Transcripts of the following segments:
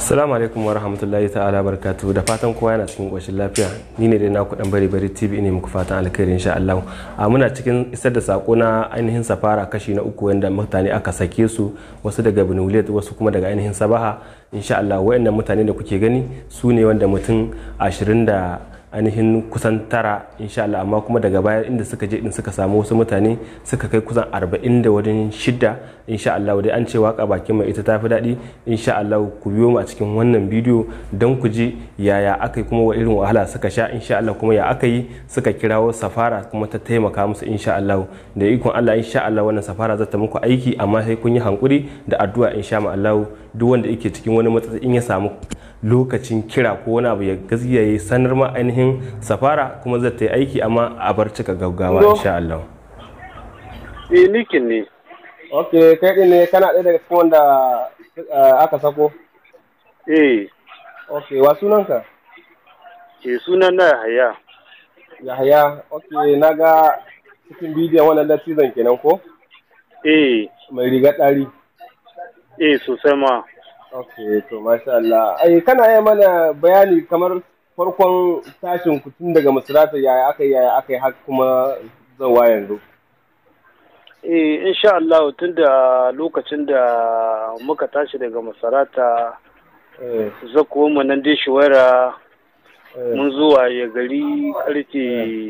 Assalamu alaikum wa rahmatullahi ta'ala barkatu da fatan kowa yana cikin ƙoshin lafiya ni ne dai naku dan bari bari TV ne muku fatan alkhairi insha Allah a muna cikin isar da sako na ainihin safara kashi na uku wanda mutane aka sake su wasu daga Benuliyat wasu kuma daga ainihin Sabaha insha Allah wayannan mutane da kuke gani su ne wanda mutum 20 da ainihin kusan tara insha Allah amma kuma daga baya inda suka je din suka samu wasu mutane suka kai kusan arba'in da wajen shida insha Allah dai an ce waka bakin mai ita tafi daɗi insha Allah ku biyo mu a cikin wannan bidiyo don ku ji yaya aka yi kuma wa irin wahala suka sha insha Allah kuma ya aka yi suka kirawo safara kuma ta taimaka musu insha Allah da ikon Allah insha Allah wannan safara za ta muku aiki amma sai kun yi hankuri da addu'a insha Allah duk wanda yake cikin wani matsatsi in ya samu lokacin kira ko wani abu ya gaskiya ya sanar ma ainihin safara kuma zai ta yi aiki amma a bar cika gaggawa insha Allah. Eh nikin ne. ok kai din ne kana ɗaya daga cikin wanda aka sako Eh, ok wa sunanka ke sunan na haya. yahaya ok na ga cikin bidiyon wannan latizan kenan ko Eh, mai riga ɗari eh sosai ma. ok to masha Allah ai kana yi mana bayani kamar farkon tashin ku tun daga masarata yaya aka yi yaya aka yi har kuma zawa yanzu Eh, insha Allah tun da lokacin da muka tashi daga masarata eh zakuwa mu nan dai shiwara eh mun zuwa ya gari karfe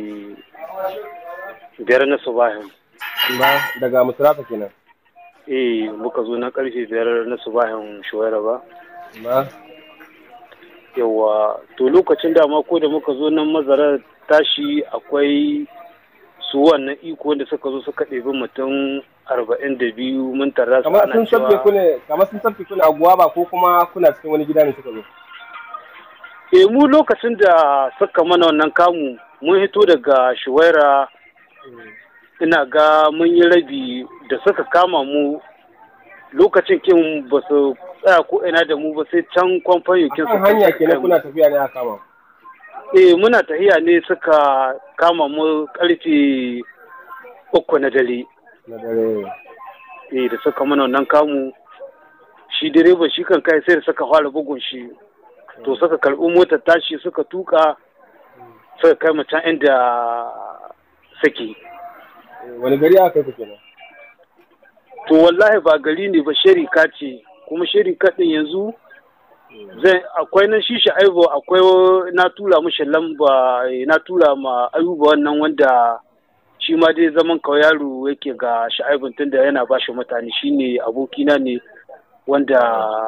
biyar na subahin. ba daga masarata kenan Eh, muka zo na karfe biyar na subahin shiwara ba. ba Yawa, to lokacin da ko da muka zo nan mazarar tashi akwai su wannan iko wanda suka zo suka ɗebi mutum arba'in da biyu mun tarra su kamar ana sun sabke ku cewa ne kamar sun sabke ku ne a guwaba ko kuma kuna cikin wani gida ne suka zo eh mu lokacin da suka mana wannan kamu mun hito daga shuwaira ina ga mun yi rabi da suka kama mu lokacin kin ba su tsaya ko ina da mu ba sai can kwamfan yakin kan hanya kenan kuna tafiya ne a kama eh muna tahiya ne suka kama mu karfe uku na dare na dare eh da suka mana wannan kamu shi direba shi kan kai sai da suka fara bugun shi to suka karɓi motar tashi suka tuka suka kai mu can inda suke wani gari aka kai ku kenan to wallahi ba gari ne ba sharika ce kuma sharika din yanzu zai akwai nan shi aibo akwai na tura mishi lamba eh, na tura ma ayuba wannan wanda shi ma dai zaman kawai yaro yake ga sha'aibin tunda yana ba shi mutane shine abokina ne wanda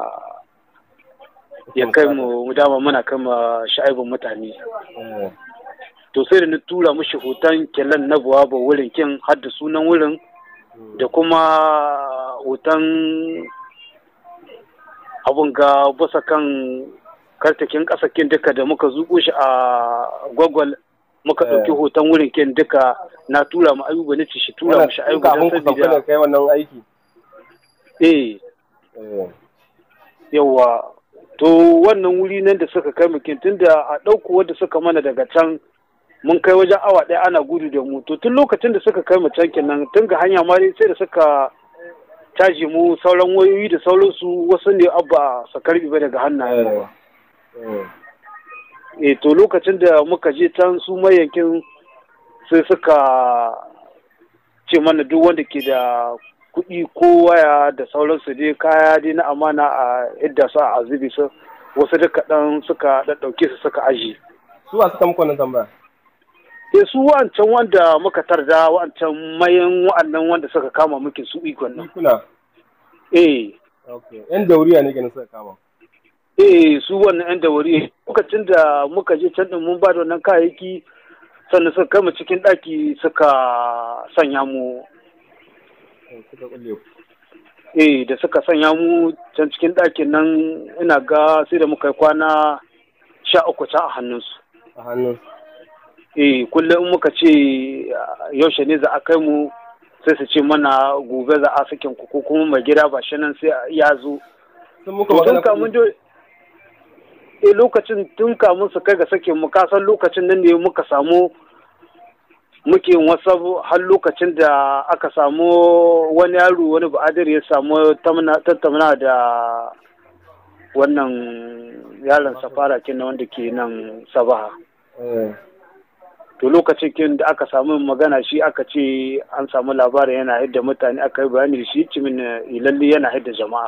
ya kai mu mu dama muna kai ma sha'aibin mutane Eh, to sai da na tura mishi hoton kyallan na buwa ba wurin kin har da sunan wurin da kuma hoton abun ga basa kan kartakin kasakin duka da muka zuko shi a gwagwal muka Eh. ɗauki hoton wurin kin duka na tura mu ayuba na ce shi tura wannan mu shi tun ayuba kafin don ku sauka sabida da kai wannan aiki eh Eh, yawa to wannan wuri nan da suka kai mukin tunda a ɗauko wadda suka mana daga can mun kai wajen awa ɗaya ana gudu da mu to tun lokacin da suka kai mu can kenan tun ga hanya ma dai sai da suka caji mu sauran wayoyi da sauransu wasu ne abba su karbi ba daga hannayen eh, eh. eh to lokacin da muka je can su mayankin sai suka ce mana duk wanda ke da kuɗi ko waya da sauransu dai kaya dai na amana a yadda su a azubi su wasu da kaɗan suka ɗaɗɗauke su suka aji su a suka muku wannan tambaya sai su wa'ancan wanda muka tarda wa'ancan mayan wa'annan wanda suka kama muke su ikon nan kuna eh ok yan dauriya ne kenan suka kama eh su wannan yan dawari lokacin da muka je can din mun ba da wannan kayayyaki sannan suka kai mu cikin ɗaki suka sanya mu Eh, suka kulle ku eh da suka sanya mu can cikin ɗakin nan ina ga sai da muka yi kwana sha uku can a hannunsu a hannun eh kullum in muka ce ah, yaushe ne za a kai mu sai su ce mana gobe za a sakin ku ko kuma mai gida ba shi nan sai ya zo sun muku to tun magana kamun kuɗi? do eh lokacin tun kamun su kai ga sakin mu kasan lokacin nan ne muka samu muke yin wasu har lokacin da aka samu wani yaro wani ba'adir ya samu tattauna da wannan yaron safara kenan wanda ke nan sabaha eh to lokacin kin da aka samu magana shi aka ce an samu labarin yana hidda mutane aka yi bayani da shi cimin lalle yana hidda jama'a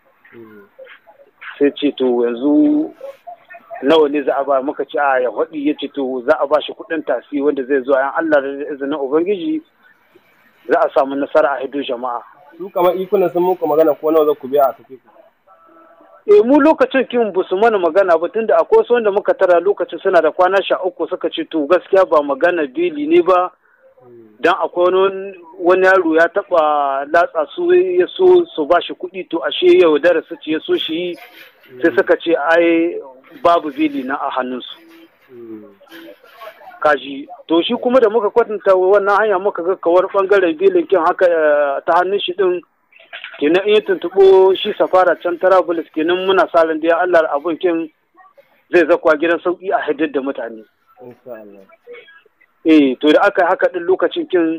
sai ce to yanzu nawa ne za a ba muka ce a ya faɗi ya ce to za a ba shi kuɗin tasi wanda zai zo yan Allah da izinin Ubangiji za a samu nasara a hiddo jama'a. su kamar ikunan sun muku magana ko nawa za ku biya a tafi ku E mu lokacin kin ba su mana magana ba tunda akwai wasu wanda muka tara lokacin suna da kwana sha uku suka ce to gaskiya ba magana beli ne ba dan akwai wani wani yaro ya taba latsa su ya so su ba shi kuɗi to ashe yau darasa ce ya so shi sai suka ce ai babu beli na a hannunsu kaji to shi kuma da muka kwatanta wannan hanya muka ga kawar bangaren belin kin haka eh, ta hannun shi din kenan in ya tuntuɓo shi safara can tarabulus kenan muna sa ran da ya Allah abun kin zai zakwa gidan sauki a haddar da mutane insha Allah eh to da aka yi haka din lokacin kin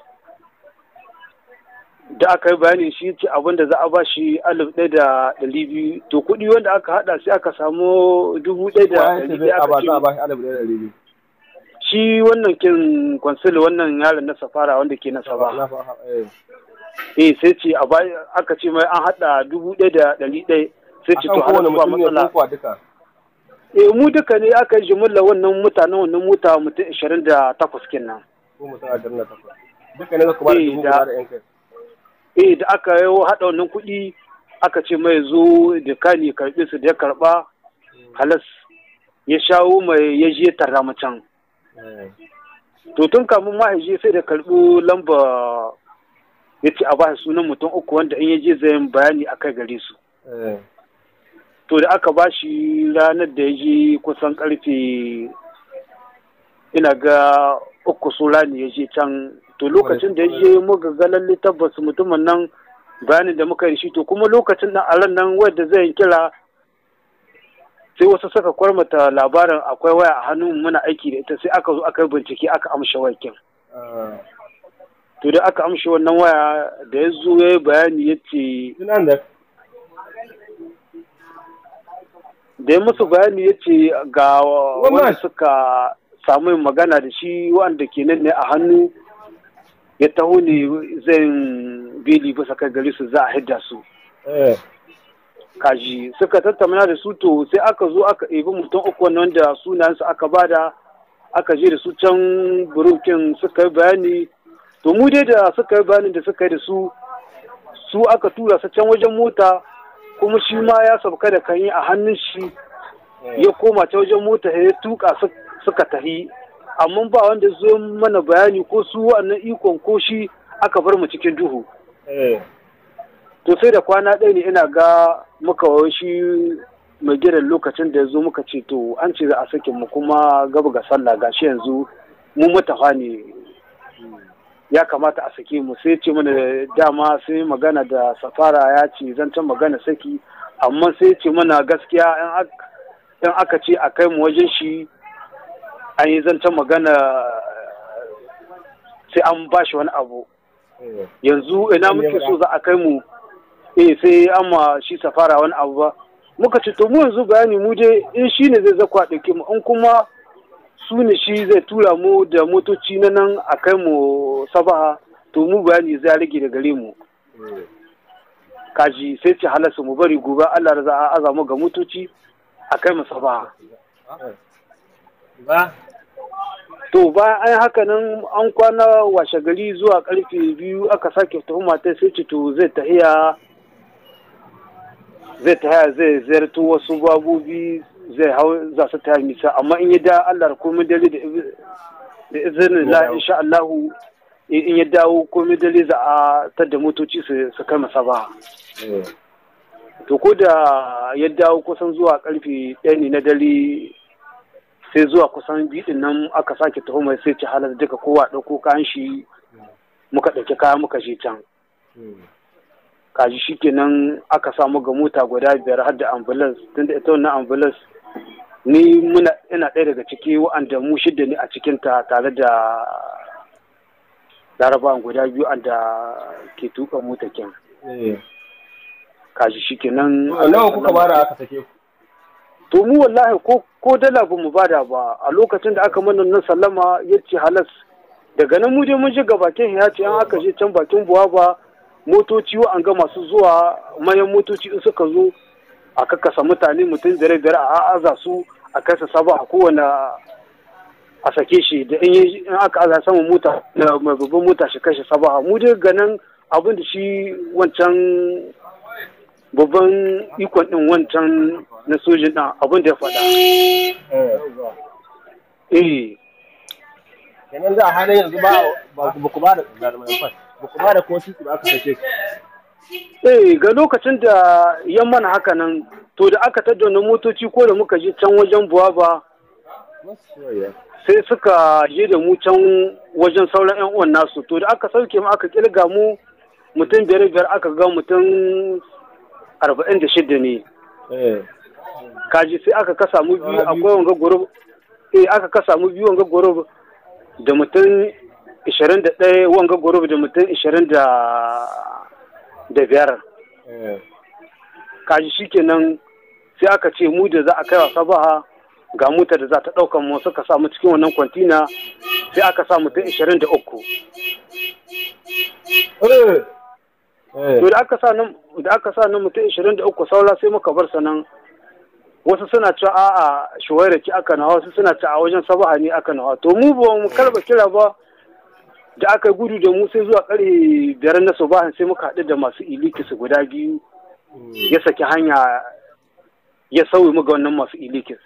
da aka yi bayani shi ce abin da za a ba shi alif ɗaya da ɗari biyu to kuɗi wanda aka haɗa sai aka samu dubu ɗaya da Waye ce ɗari zai ɗaya a ba aka za a ce ba shi alif ɗaya da ɗari biyu shi wannan kin kwansil wannan yaron na safara wanda ke na saba na fa eh eh sai ce a ba aka ce mai an haɗa dubu ɗaya da ɗari ɗaya sai ce to akan kowane hana ba mutum ne matsala ko kuwa duka eh mu duka ne aka yi jimilla wannan mutanen wannan mota mutum ashirin da takwas kenan ko mutum ashirin da takwas duka ne za ku ba da Eh, dubu da- guda da yan kai eh da aka yi haɗa wannan kuɗi aka ce mai zo da kani karɓe su da ya karɓa halas ya shawo mai ya je tara can Eh, to tun kamun ma ya je sai da karɓo lamba ya ce a ba shi sunan mutum uku wanda in ya je zai yin bayani a kai gare su eh, to da aka ba shi ranar da ya je kusan karfe ina ga uku sura ne ya je can to lokacin da ya je muka ga lalle tabbas mutumin nan bayanin da muka yi da shi to kuma lokacin nan a ran nan wadda zai yi kira sai wasu suka kwarmata labarin akwai waya a hannun muna aiki da ita sai aka zo aka yi bincike aka amsha wakin ah. to da aka amshe wannan waya da ya zo ya yi bayani ya ce Tunan da da ya musu bayani ya ce ga Wannan- wanda suka samu yin magana da shi wanda ke nan ne a hannu ya taho ne zai beli bisa kai gari su za a hidda su eh kaji suka tattauna da su to sai aka zo aka ɗebi mutum uku wannan wanda sunayensu aka bada aka je da su can burukin suka yi bayani to mu dai da suka yi bayanin da suka yi da su su aka tura su can wajen mota kuma shi ma ya sauka da kan yi a hannun shi ya koma ta wajen mota ya tuka su- suka tahi amma ba wanda zo mana bayani ko su wannan ikon ko shi aka bar mu cikin duhu eh to sai da kwana ɗaya ne ina ga muka wayo shi mai gidan lokacin da ya zo muka ce to an ce za a sakin mu kuma gaba ga sallah gashi yanzu mu matafa ne ya kamata a sake mu sai ce mana dama sai magana da safara ya ce zancen magana saki amma sai ce mana gaskiya in ak- in aka ce a kai mu wajen shi an yi zancen magana sai an ba shi wani abu eh yanzu ina muke so za a kai mu eh sai an ma shi safara wani abu ba muka ce to mu yanzu bayani mu je in shi ne zai zakwa ɗauke mu in kuma su ne shi zai tura mu da motoci na nan a kai mu sabaha to mu bayani zai rage da gare mu eh kaji sai ce halasta mu bari gobe Allah da za a aza mu ga motoci a kai mu sabaha ba to bayan an yi haka nan an kwana washe gari zuwa karfe biyu aka sake tuhuma ta sai ce to zai tahiya zai tahiya zai ziyarto wasu babobi zai hau za su taya nisa amma in ya da Allah da komai dare da iz- da izinin la insha Allahu in ya dawo komai dare za a tadda motoci su su kai masa ba eh to ko da ya dawo kusan zuwa karfe ɗaya ne na dare sai zuwa kusan biɗin nan aka sake taho mai sai ci halar duka kowa ɗauko kayan shi muka ɗauki kaya muka je can hmm. kaji shi kenan aka samu ga mota guda biyar har da ambulance tunda ita wannan ambulance ni muna ina ɗaya daga ciki wa'anda mu shidda ne a cikinta tare da larabawan guda biyu anda ke tuka mota kin eh kaji shikenan nawa kuka bada aka sake ku to mu wallahi ko ko dala ba mu bada ba a lokacin da aka mana nan sallama ya ce halas daga nan mu dai mun shiga bakin ya ce an aka je can bakin buwa ba motoci an ga masu zuwa mayan motoci in suka zo a kakkasa mutane mutum dare dare a aza su a kai saba a kowane a sake shi da in aka aza sama mota mai babban mota shi kashe saba mu dai ganin abin da shi wancan babban ikon din wancan na sojin ɗin abin da ya faɗa. Eh. Kenan za a halin yanzu ba ba ku ba da ba ku ba da ko ba aka sake ku. Eh ga lokacin da ya mana haka nan to da aka tattauna motoci ko da muka je can wajen buwa ba sai suka je da mu can wajen sauran 'yan uwan nasu to da aka sauke mu aka kilga mu mutum biyar biyar aka ga mutum arba'in da shida ne kaji sai aka kasa mu biyu akwai wanga gurub eh aka kasa mu biyu wanga gurub da mutum ishirin da ɗaya wanga gurub da mutum ishirin da da biyar kaji shikenan sai aka ce mu da za a kai wasa baha ga mota da za ta ɗaukan mu suka sa mu cikin wannan kwantina sai aka sa mutum ishirin da uku to da aka sa nan da aka sa nan mutum 23 saura sai muka bar sanan wasu suna cewa a'a shuwaira ki aka nawa wasu suna cewa a wajen sabaha ne aka nawa to mu ba mu karba kira ba da aka gudu da mu sai zuwa kare biyar na subahan sai muka haɗu da masu ilikis guda biyu ya saki hanya ya sauyi mu ga wannan masu ilikis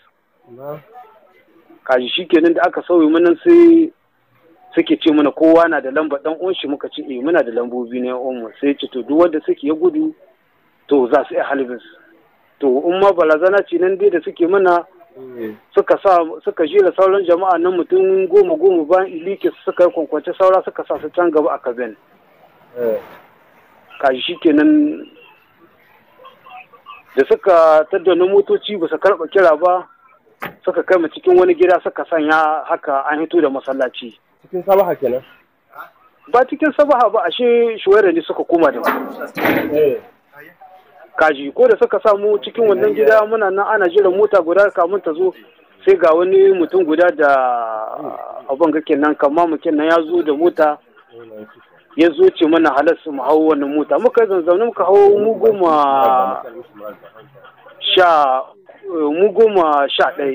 kaji shikenan da aka sauyi mu nan sai suke ce mana kowa na da lamba dan uwan shi muka ce eh muna da lambobi ne uwan sai ce to duk wanda suke ya gudu to za su iya halibin to in ma balazana ce nan dai da suke mana suka sa suka jera sauran jama'a nan mutum goma goma bayan ilike suka yi kwankwance saura suka sa su can gaba a kaben kaji shikenan da suka tattauna motoci ba su karɓa kira ba suka kai mu cikin wani gida suka sanya haka an hito da masallaci cikin sabaha kenan ba cikin sabaha ba ashe shuwaira ne suka koma da kaji ko da suka samu cikin wannan gida muna nan ana jiran mota guda kamun ta zo sai ga wani mutum guda da abin ga kenan kama mu kenan ya zo da mota ya zo ce mana halarsu mu hau wannan mota muka zanzaune muka hau mu goma sha mu goma sha ɗaya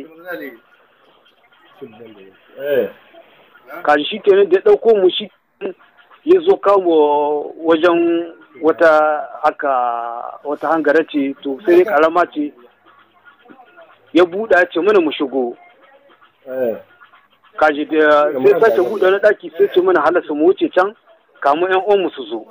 kaji shi kenan da ya ɗauko mu shi ya zo kawo wajen wata haka wata hangara ce to sai dai karama ce ya buɗa ce mana mu shigo kaji da sai sace buɗe na ɗaki sai ce mana halasta mu wuce can kamu yan uwan mu su zo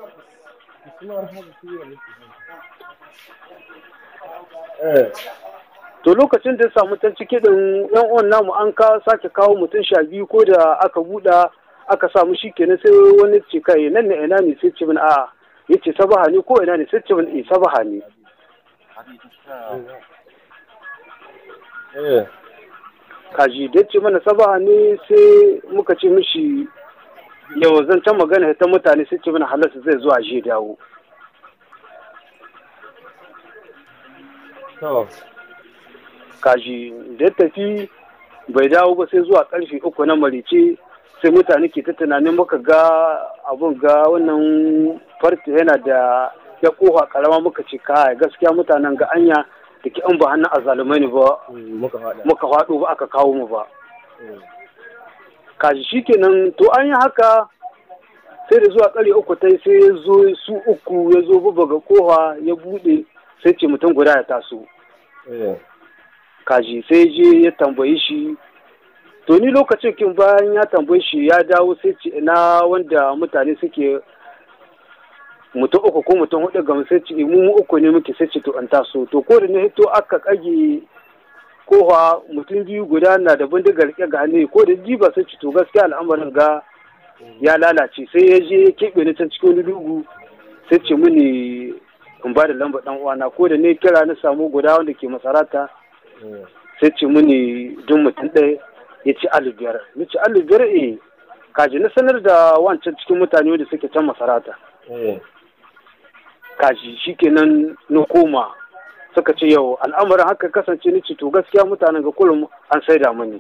to lokacin da ya samu ta cike din yan uwan namu an ka sake kawo mutum sha biyu ko da aka buɗa aka samu shi kenan sai wani ce kai nan ne ina ne sai ce min a'a ya ce sabaha ne ko ina ne sai ce min eh sabaha ne kaji da ce mana sabaha ne sai muka ce mishi yau zan can magana ta mutane sai ce mana halarsa zai zuwa je dawo kaji da tafi bai dawo ba sai zuwa karfe uku na marice sai mutane ke ta tunanin muka ga abun ga wannan farti yana da ya koha karama muka ce kai gaskiya mutanen ga anya da ke an ba hannun azalumai ne ba muka faɗo ba aka kawo mu ba kaji shikenan to an yi haka sai da zuwa ƙarfe uku ta sai ya zo su uku ya zo ga koha ya buɗe sai ce mutum guda ya taso kaji sai je ya tambayi shi to ni lokacin kin bayan ya tambayi shi ya dawo sai ce ina wanda mutane suke mutum uku ko mutum hudu ga sai ce mu uku ne muke sai ce to an taso to ko da ne to aka kage kowa mutum biyu guda na da bindiga rike ga hannu ko da jiba sai ce to gaskiya al'amarin ga ya lalace sai ya je keɓe ni can cikin wani dugu sai ce mini in ba da lambar dan uwana ko da ne kira na samu guda wanda ke masarata sai ce mini duk mutum ɗaya ya ci alibiyar ya ci alibiyar eh kaji na sanar da wancan cikin mutane wanda suke can masarata kaji shikenan na koma suka ce yau al'amarin haka kasance ni ce to gaskiya mutanen ga kullum an saida mani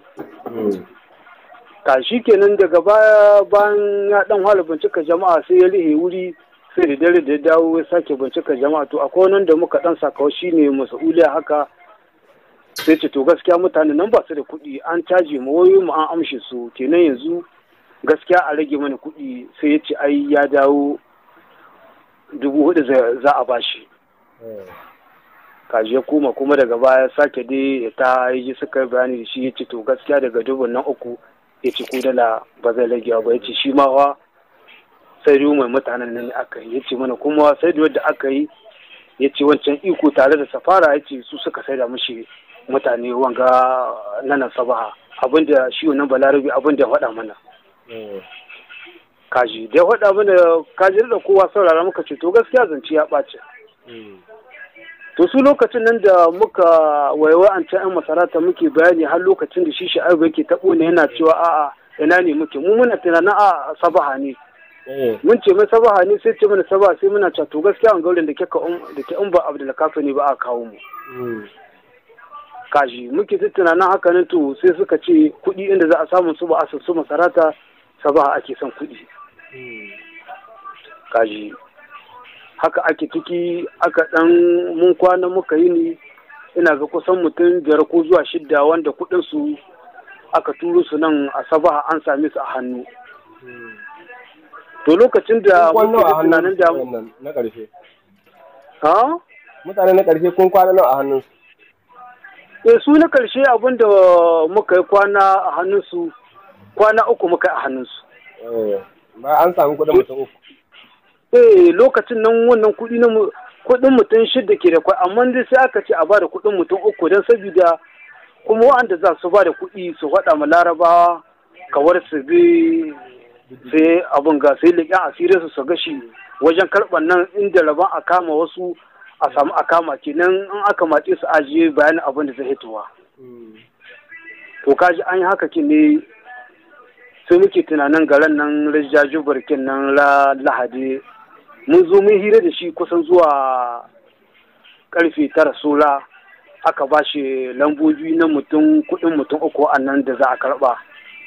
ka shi kenan daga baya bayan ya dan hala bincika jama'a sai ya rihe wuri sai da dare da ya dawo ya sake bincika jama'a to akwai nan da muka dan sakawa shine mas'uliya haka sai ce to gaskiya mutane nan ba su da kuɗi an caji mu wayoyin mu an amshe su kenan yanzu gaskiya a rage mana kuɗi sai ya ce ai ya dawo dubu hudu za a bashi kaji ya koma kuma daga baya sake dai ta yi suka yi bayani da shi ya ce to gaskiya daga dubun nan uku ya ce ko dala ba zai rage ba ya ce shi ma wa sai mai mutanen nan aka yi ya ce mana kuma sai da aka yi ya ce wancan iko tare da safara ya ce su suka sai da mashi mutane wanga nanan sabaha abinda shi wannan balarabi abinda ya faɗa mana kaji da ya faɗa mana kaji da kowa saurara muka ce to gaskiya zance ya ɓace to su lokacin nan da muka waiwa an can 'yan masarata muke bayani har lokacin da shi sha'abu yake taɓo ne yana cewa a'a ina ne muke mu muna tunanin a sabaha ne mun ce mai sabaha ne sai ce mana sabaha sai muna cewa to gaskiya an gaurin da ke ka da ke in ba abdul kafa ne ba a kawo mu kaji muke ta tunanin haka ne to sai suka ce kuɗi inda za a samu su ba a su masarata sabaha ake son kuɗi kaji haka ake ciki aka dan mun kwana muka yi ni ina ga kusan mutum biyar ko zuwa shidda wanda kudin su aka turo su nan a sabaha an same su a hannu to lokacin da muke da tunanin da na ƙarshe ha mutane na ƙarshe kun kwana nawa a hannun su eh su na karshe abin da muka yi kwana a hannun su kwana uku muka yi a hannun su ba an samu kuɗin mutum uku eh lokacin nan wannan kuɗi na kuɗin mutum shida ke da kwai amma dai sai aka ce a ba da kuɗin mutum uku don saboda kuma wa'anda za su ba da kuɗi su faɗa ma larabawa kawar su bi sai abin ga sai leƙen asirin su su gashi wajen karɓar nan inda rabon a kama wasu a samu a kama kenan in aka matse su ajiye bayanin abin da zai hitowa to kaji an yi haka ke ne sai muke tunanin garan nan rajaju barkin nan la lahadi mun zo mun hira da shi kusan zuwa karfe tara sola aka ba shi lambobi na mutum kudin mutum uku a nan da za a karba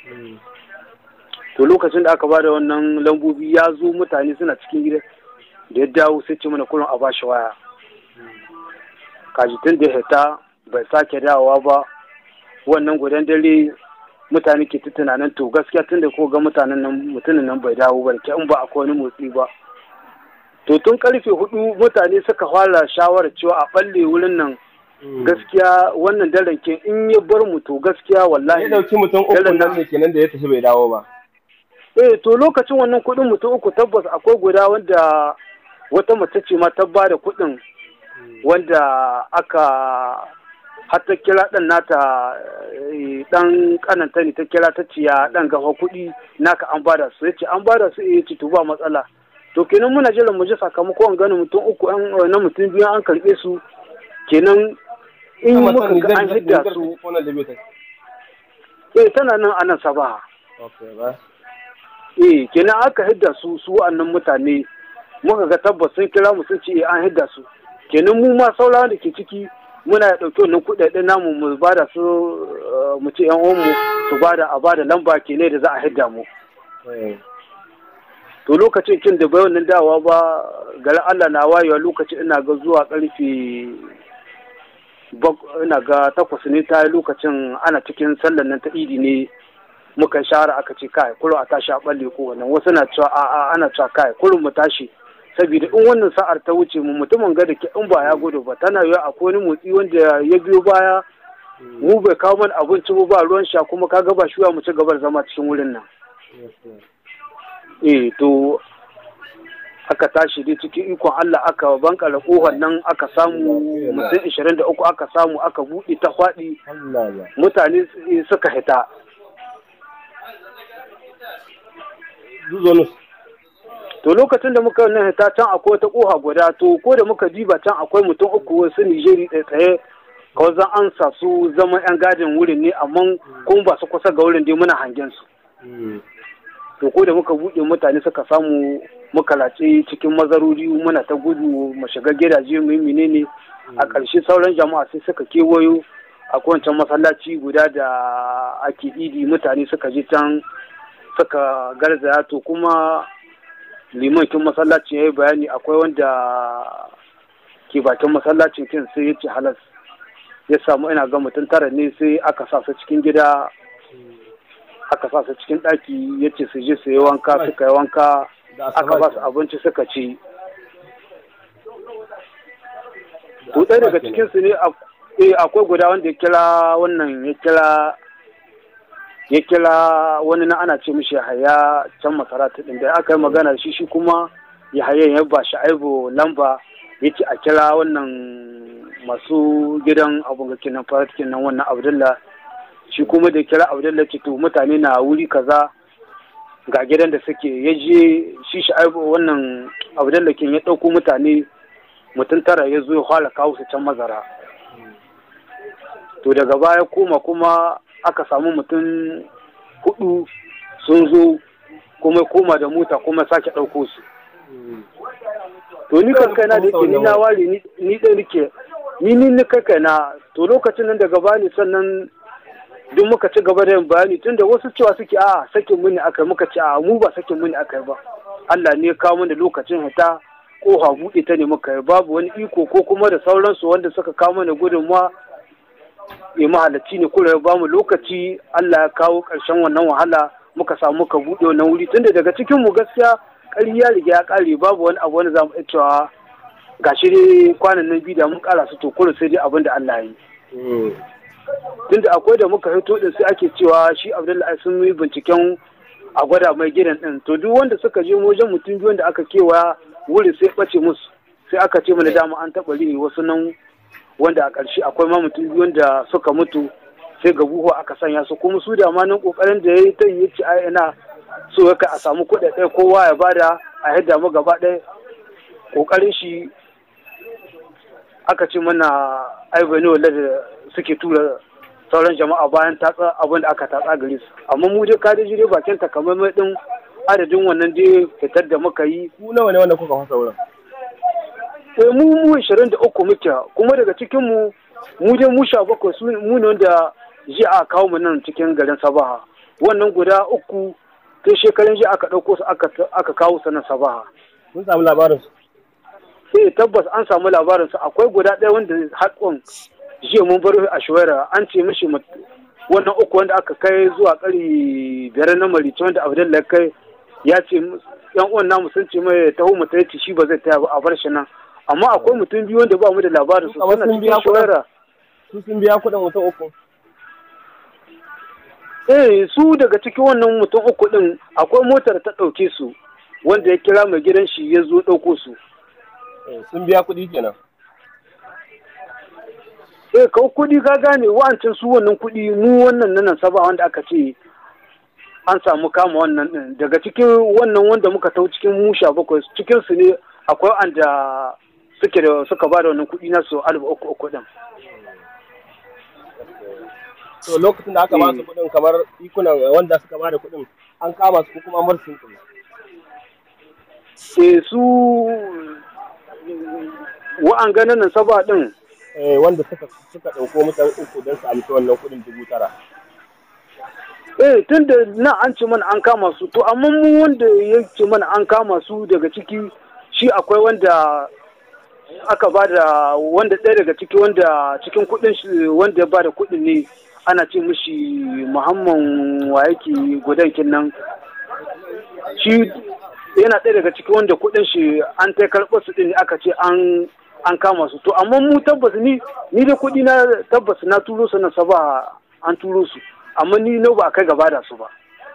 to lokacin da aka ba da wannan lambobi ya zo mutane suna cikin gida da ya dawo sai ce mana kullum a ba shi waya kajitin da ya hita bai sake dawowa ba wannan gudan dare mutane ke ta tunanin to gaskiya tun da ko ga mutanen nan mutumin nan bai dawo ba in ba akwai wani motsi ba to tun karfe hudu mutane suka fara shawarar cewa a balle wurin nan gaskiya wannan daren ke in ya bar mu to gaskiya wallahi ya dauki mutum uku nan ne kenan da ya tafi bai dawo ba eh to lokacin wannan kudin mutum uku tabbas akwai guda wanda wata mace ce ma ta ba da kudin wanda aka har ta kira ɗan nata ɗan kananta ne ta kira ta ciya ɗan gafa kuɗi naka an bada su ya ce an bada su ya ce to ba matsala to kenan muna jiran mu ji sakamakon ganin mutum uku na mutum biyu an karɓe su kenan in muka ga an hidda su eh tana nan a nan sabaha eh kenan aka hidda su su wa'annan mutane muka ga tabbas sun kira mu sun ce an hidda su kenan mu ma saurawa da ke ciki muna ya ɗauki wannan kuɗaɗen namu mu ba da su mu ce yan mu su ba da a ba da lamba ke ne da za a hidda mu to lokacin kin da bai wannan dawa ba garin Allah na wayewa lokacin ina ga zuwa karfe ina ga takwas ne ta lokacin ana cikin sallar nan ta idi ne muka shahara aka ce kai kullum a tashi a balle ko wannan wasu na cewa a'a ana cewa kai kullum mu tashi saboda in wannan sa'ar ta wuce mu mutumin ga da ke in ba ya gudu ba tana yiwa akwai wani motsi wanda ya biyo baya mu bai kawo mana abinci ba ruwan sha kuma kaga ba shuwa mu ci gabar zama cikin wurin nan eh to aka tashi dai cikin ikon Allah aka bankala kohon nan aka samu mutum ishirin da uku aka samu aka buɗe ta faɗi mutane suka hita to lokacin da muka nan ta can akwai wata koha guda to ko da muka diba can akwai mutum uku wasu nijeri ɗaya tsaye kawai zan an sa su zama yan gadin wurin ne amma kuma ba su kusa ga wurin dai muna hangen su to ko da muka buɗe mutane suka samu muka latse cikin mazarori muna ta gudu mu shiga gidaje mu yi menene a ƙarshe sauran jama'a sai suka kewayo a wancan masallaci guda da ake idi mutane suka je can suka garzaya to kuma liman kin masallaci ya yi bayani akwai wanda ke bakin masallacin kin sai ya ce halas ya samu ina ga mutum tara ne sai aka sa su cikin gida aka sa su cikin ɗaki ya ce su je su yi wanka suka yi wanka aka ba su abinci suka ci to ɗaya daga cikinsu ne akwai guda wanda ya kira wannan ya kira ya kira wani na ana ce mishi haya can masarata ɗin da aka yi magana shi shi kuma ya haya ya ba shi aibo lamba ya ce a kira wannan masu gidan abun ga kenan farat kenan wannan abdullah shi kuma da kira abdullah ce to mutane na wuri kaza ga gidan da suke ya je shi shi aibo wannan abdullah kin ya ɗauko mutane mutum tara ya zo ya fara kawo su can mazara to daga baya koma kuma aka samu mutum hudu sun zo kuma koma da mota kuma sake ɗauko su to ni kan kaina da yake ni na ware ni ɗan rike ni ni ni kai kaina to lokacin nan daga bani sannan duk muka ci gaba da yin bayani tunda wasu cewa suke a sakin mini akai muka ce a mu ba sakin mini akai ba Allah ne ya kawo mana lokacin hita koha buɗe ta ne muka yi babu wani iko ko kuma da sauransu wanda suka kawo mana gudunmawa ya mahalarci ne kura ya bamu lokaci Allah ya kawo ƙarshen wannan wahala muka samu muka buɗe wannan wuri tunda daga cikin mu gaskiya ƙari ya riga ya ƙare babu wani abu wani zamu iya cewa gashi dai kwanan nan biyu da mun ƙara su to kura sai dai abin da Allah ya yi tunda akwai da muka hito din sai ake cewa shi Abdullahi sun yi binciken a gwada mai gidan din to duk wanda suka je wajen mutum biyu wanda aka kewaya wuri sai ɓace musu sai aka ce mana dama an taɓa rini wasu nan wanda a ƙarshe akwai ma mutum biyu wanda suka mutu sai ga buhu aka sanya su kuma su da ma nan ƙoƙarin da ya yi ta yi ci a ina so ya a samu kuɗaɗe kowa ya bada a yadda mu gaba ɗaya ƙoƙarin shi aka ce mana aibani wanda da suke tura sauran jama'a bayan tatsa abin da aka tatsa gare su amma mu dai ka dai dai bakin takamaimai din adadin wannan dai fitar da muka yi ku nawa ne wanda kuka fasa wurin eh mu mu 23 muke kuma daga cikin mu mu dai mu 17 su mu ne wanda ji a kawo mu nan cikin garin Sabaha wannan guda uku sai shekarun ji aka dauko su aka aka kawo su nan Sabaha mun samu labarin su sai tabbas an samu labarin su akwai guda ɗaya wanda haƙon jiya mun bar a shuwaira an ce mishi wannan uku wanda aka kai zuwa ƙari biyar na marici wanda abdullahi kai ya ce yan uwan namu sun ce mai taho mu ta shi ba zai taya ba a bar shi nan amma akwai mutum biyu wanda ba mu da labarin su suna cikin shuwaira su sun biya kuɗin mutum uku eh su daga cikin wannan mutum uku din akwai motar ta ɗauke su wanda ya kira mai gidan shi ya zo ɗauko su sun biya kuɗi kenan eh ka kuɗi ka gane wa'ancin su wannan kuɗi mu wannan nan saba wanda aka ce an samu kama wannan din daga cikin wannan wanda muka tau cikin musha bakwai cikin su ne akwai wanda suke da suka ba da wannan kuɗi na su alif uku uku din to lokacin da aka ba su kuɗin kamar ikunan wanda suka ba da kuɗin an kama su ko kuma amar sun kuma eh su wa'an ganin nan saba din wanda suka suka ɗauko mutane uku don su amshi wannan kuɗin dubu tara. Eh tun da nan an ce mana an kama su to amma mu wanda ya ce mana an kama su daga ciki shi akwai wanda aka ba da wanda ɗaya daga ciki wanda cikin kuɗin shi wanda ya ba da kuɗin ne ana ce mishi muhammad wa yake gudan kinnan shi yana ɗaya daga ciki wanda kuɗin shi an ta karɓar su ɗin aka ce an an kama su to amma mu tabbas ni ni da kuɗi na tabbas na turo su na saba an turo su amma ni na ba a kai gaba da su ba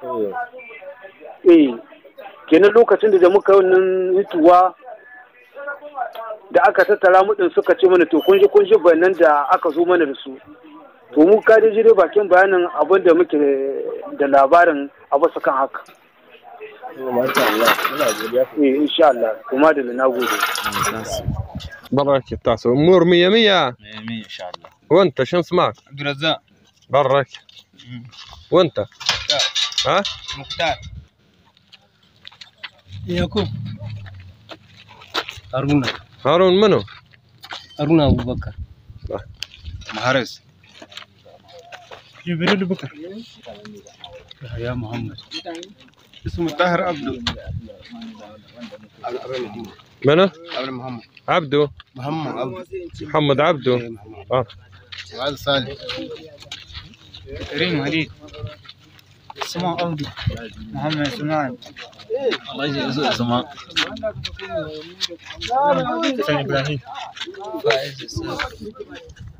eh kenan lokacin da muka yi wannan hituwa da aka tattara mu din suka ce mana to kun ji kun ji bayanan da aka zo mana da su to mu ka dai jire bakin bayanin abin da muke da labarin abu su kan haka eh insha Allah kuma da na gode برك التاسع امور مية مية مية ان شاء الله وانت شو اسمك عبد الرزاق برك وانت مختار ها مختار Yakub. Haruna. هارون منو؟ Haruna Abubakar. Maharis. Jibril Bukar. Yahaya Muhammad. اسمه طاهر عبده منو؟ عبد محمد عبدو محمد عبده محمد عبدو اه وهذا صالح كريم علي. اسمه عبده. محمد سليمان. الله يجزيه اسماء. حسن ابراهيم. فايز